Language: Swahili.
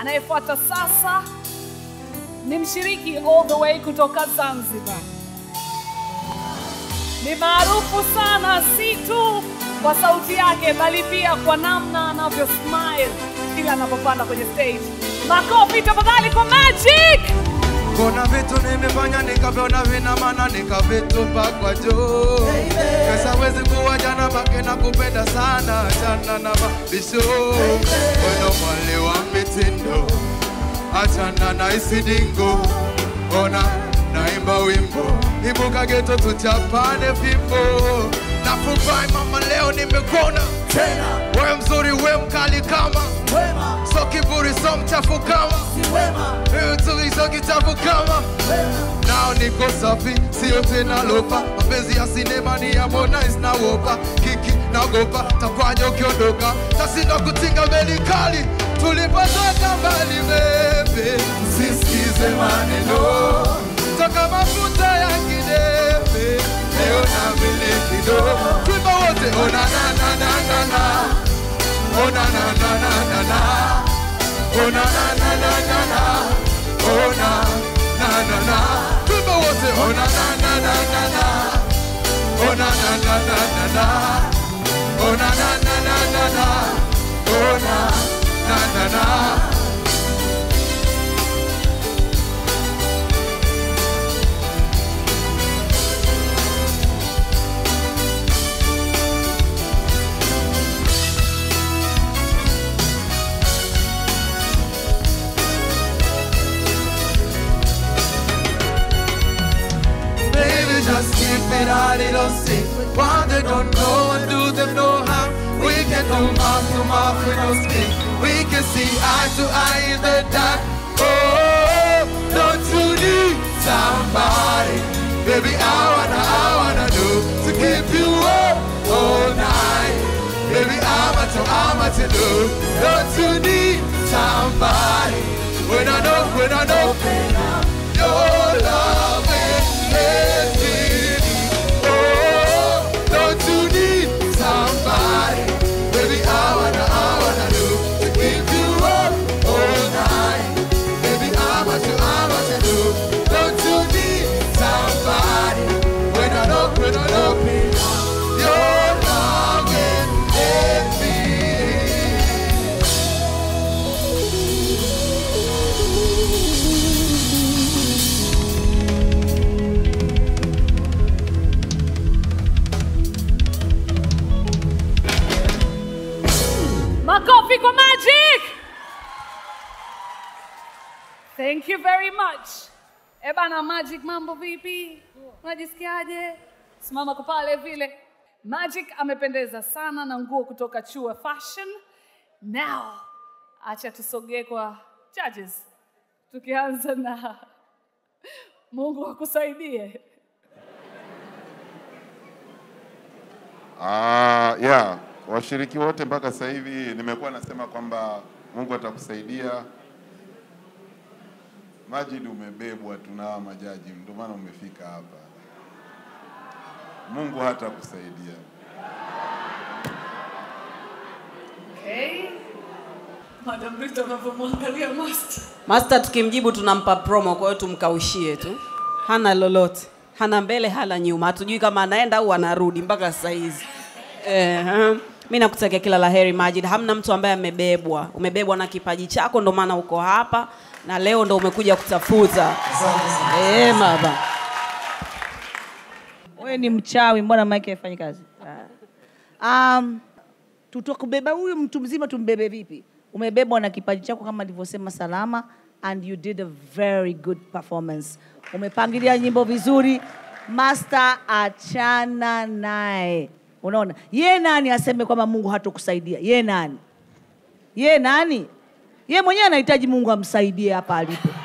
Anayefuata sasa ni mshiriki all the way kutoka Zanzibar. Ni maarufu sana si tu kwa sauti yake, bali pia kwa namna anavyo smile kila anapopanda kwenye stage. Makofi tafadhali kwa Magic! Kuna vitu nimefanya nikaviona vina maana nikavitupa kwa juu. Pesa wezi kuwa jana make na kupenda sana achana na mabisho. Weno mwale wa mitindo achana na isidingo. Ona naimba wimbo ibuka geto tuchapane fimbo. Nafurahi mama leo nimekuona tena, we mzuri we mkali kama wema, so kiburi so mchafu kama si wema, wewe mzuri so kichafu kama nao niko safi, sio tena lofa. Mapenzi ya sinema ni ya Harmonize na Wopa, kiki naogopa takwaje ukiondoka, tasindwa kutinga meli kali tulipotoka mbali, bebe, sisikize maneno toka mafuta ya kidepe, leo na vile kidogo, tuimba wote, ona na na na na na, ona na na na na na, ona na na na na na, ona na na na, tuimba wote, ona na na na na na, ona na na na na na, ona na na na na na, ona na na na. Baby, just keep it a little secret. One they don't know and do them no harm. We can do mouth to mouth with no skin. We can see eye to eye in the dark. Oh, don't you need somebody? Baby, I wanna, I wanna do to keep you up all night. Baby, I'm at you, I'm at you do. Don't you need somebody? When I know, when I know, your love is heavy. Oh, don't you need somebody? Baby, I wanna, I wanna do to keep you up all night. Baby, I'm what you, I'm what you do. Don't you need somebody? When I know, when I know, your love is heavy. Makofi kwa Magic! Thank you very much. Eh bana Magic, mambo vipi? Unajisikiaje? Simama kwa pale vile. Magic amependeza sana na nguo kutoka Chua Fashion. Now, acha tusogee kwa judges. Tukianza na Mungu akusaidie. Ah, yeah. Washiriki wote mpaka sasa hivi nimekuwa nasema kwamba Mungu atakusaidia. Majid, umebebwa tu na hawa majaji, ndio maana umefika hapa. Mungu hatakusaidia. Okay. Madam Rita anavyomwangalia master. Master tukimjibu tunampa promo, kwa hiyo tumkaushie tu. Hana lolote, hana mbele, hana nyuma, hatujui kama anaenda au anarudi mpaka sasa hizi. Eh, mi nakutakia kila la heri Majid. Hamna mtu ambaye amebebwa, umebebwa na kipaji chako, ndo maana uko hapa na leo ndo umekuja kutafuta. Eh, baba. wewe ni mchawi, mbona maiki haifanyi kazi? Ah. Um, tutakubeba huyu mtu mzima, tumbebe vipi? Umebebwa na kipaji chako kama alivyosema Salama, and you did a very good performance. Umepangilia nyimbo vizuri, master, achana naye. Unaona, ye nani aseme kwamba Mungu hatokusaidia? Ye nani? Ye nani? Ye mwenyewe anahitaji Mungu amsaidie hapa alipo.